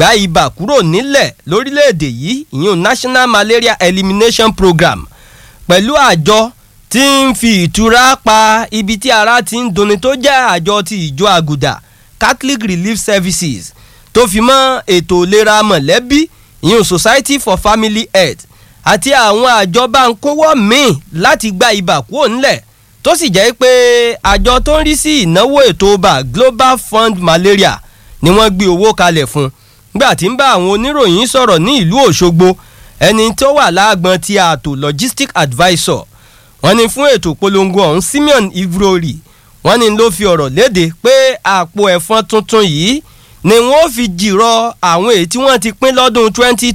gbá ibà kúrò nílẹ̀ lórílẹ̀‐èdè yìí ìyún National Malaria Elimination Program pẹ̀lú àjọ tí ń fi ìtura pa ibi tí ara ti ń dunni tó jẹ́ àjọ ti ìjọ àgùdà Catholic Relief Services tó fi mọ́ ètò ìlera mọ̀lẹ́bí ìyún Society for Family Health àti àwọn àjọ báńkówọ́ míì láti gba ibà kúrò nílẹ̀ tó sì jẹ́ pé àjọ tó ń rí sí ìnáwó ètò ọba Global Fund Malaria ni wọ́n gbé owó kalẹ̀ fún gbà tí ń bá àwọn oníròyìn sọ̀rọ̀ ní ìlú Òṣogbo ẹni tó wà láàgbọn ti ààtò logistic advisor wọ́n ní fún ètò polongo ọ̀hún Simeon Ivrori wọ́n ní ló fi ọ̀rọ̀ léde pé àpò ẹ̀fọn tuntun yìí ni wọ́n fi jìrọ̀ àwọn èyí tí wọ́n ti pín lọ́dún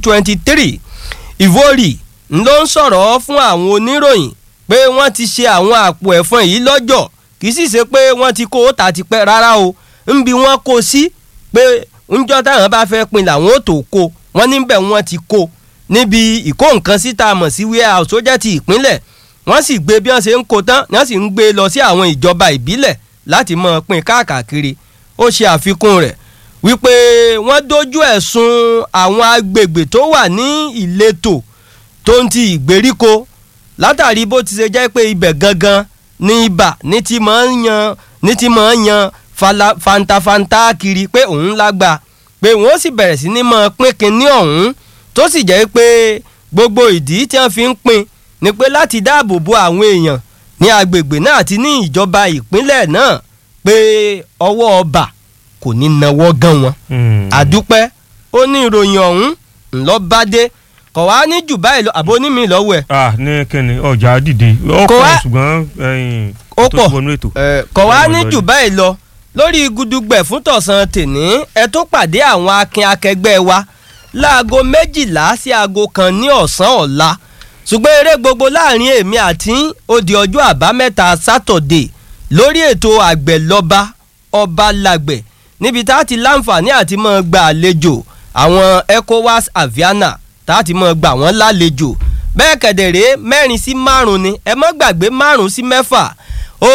2023 Ivrori ló ń sọ̀rọ̀ fún àwọn oníròyìn pé wọ́n ti ṣe àwọn àpò ẹ̀fọn yìí lọ́jọ́ kì í sì ṣe pé wọ́n ti kó ta ti pẹ́ rárá o ń bi wọ́n kó sí pé ńjọ́ táwọn bá fẹ́ pin làwọn ò tó kó wọ́n níbẹ̀ wọ́n ti kó níbi ìkó nǹkan síta mọ̀ sí warehouse tó jẹ́ ti ìpínlẹ̀ wọ́n sì gbé bí wọ́n ṣe ń kó tán wọ́n sì ń gbé lọ sí àwọn ìjọba ìbílẹ̀ láti mọ̀ pin káàkiri ó ṣe àfikún rẹ̀ wípé wọ́n dojú ẹ̀sùn àwọn agbègbè tó wà ní ìletò tó ń ti ìgbèríko látàrí bó ti ṣe jẹ́ pé ibẹ̀ gangan ní ibà ní ti máa ń yan ní ti máa ń yan fantafanta kiri pé òun lágbà pé wọ́n sì bẹ̀rẹ̀ sí ní máa pín kinní ọ̀hún tó sì jẹ́ pé gbogbo ìdí tí wọ́n fi ń pín ni pé láti dáàbò bo àwọn èèyàn ní agbègbè náà àti ní ìjọba ìpínlẹ̀ náà pé ọwọ́ ọba kò ní nawọ́ gan wọn. àdúpẹ́ ó ní ìròyìn ọ̀hún ńlọ́bádé kò wá ní jù báyìí lọ àbó ní mi lọ́wọ́ ẹ̀. ah ní kíni ọjà dìde ó Kò pọ̀ wá- ṣùgbọ́n ẹ̀yìn ó tó pọ̀ ti wọnú ètò. ẹ̀, kò wá Ẹ ní mọ̀ jù lọ báyìí lọ lórí gudugbẹ̀ fún tọ̀sán tèní ẹ tó pàdé àwọn akin akẹgbẹ́ wa láago méjìlá sí aago kan ní ọ̀sán ọ̀la ṣùgbọ́n eré gbogbo láàrin èmi àti yín ó di ọjọ́ àbámẹ́ta sátọ̀dé lórí ètò àgbẹ̀ lọ́ba ọba làgbẹ̀ níbi tá a ti láǹfààní àti mọ́ gba àlejò àwọn ECOWAS Aviana tá a ti mọ́ gbà wọ́n lálejò bẹ́ẹ̀ kẹ̀dẹ̀rẹ́ mẹ́rin sí márùn-ún ni ẹ mọ́ gbàgbé márùn-ún sí mẹ́fà ó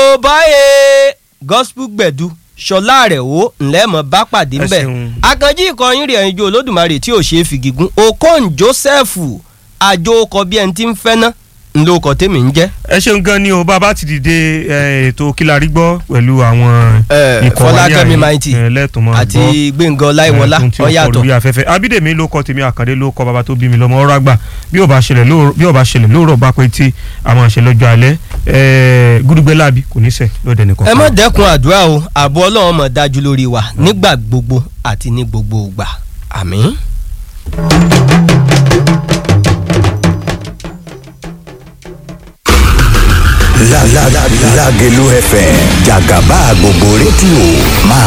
báyé gospel gbẹ̀du ṣọlá rẹ̀ ó ńlẹ́ mọ́ bá pàdé Ẹ ńbẹ̀ ṣeun. akànjí ìkọyín rẹ̀ ẹ̀yinjú olódùmarè tí ò ṣe é fìgígún okon joseph àjò ọkọ̀ bí ẹni tí ń fẹ́ ná ńlọ ọkọ̀ tèmi ń jẹ́. ẹ ṣeun gan ni o bàbá ti dìde eh, ètò kílárí gbọ́ pẹ̀lú àwọn Eh, ikọ̀ wa ní Fọlákẹ́mi àyè, Mighty eh, lẹ́tùmọ̀ àti gbọ́. gbẹ̀ngàn ọláìwọlá Eh, tó ń tí ó kọ ọ̀yàtọ̀ lórí afẹ́fẹ́ abídèmí ló kọ tèmi àkàndé ló kọ bàbá tó bí mi lọ́mọ ọ̀rọ̀ àgbà bí ó bá ṣẹlẹ̀ lóòrọ̀ bí ó bá ṣẹlẹ̀ lóòrọ̀ bá pé tí a máa ṣe lọ́jọ́ alẹ́ eh, gúdúgbẹ́ láàbí kò ní sẹ̀ lọ́dẹ nìkan. ẹ má dẹ́kun àdúrà o ààbò ọlọ́run mọ̀ dájú lórí wa nígbà gbogbo àti ní gbogbo ìgbà àmín. La la la Lágelú FM jàgàbá gbogbo rédíò máa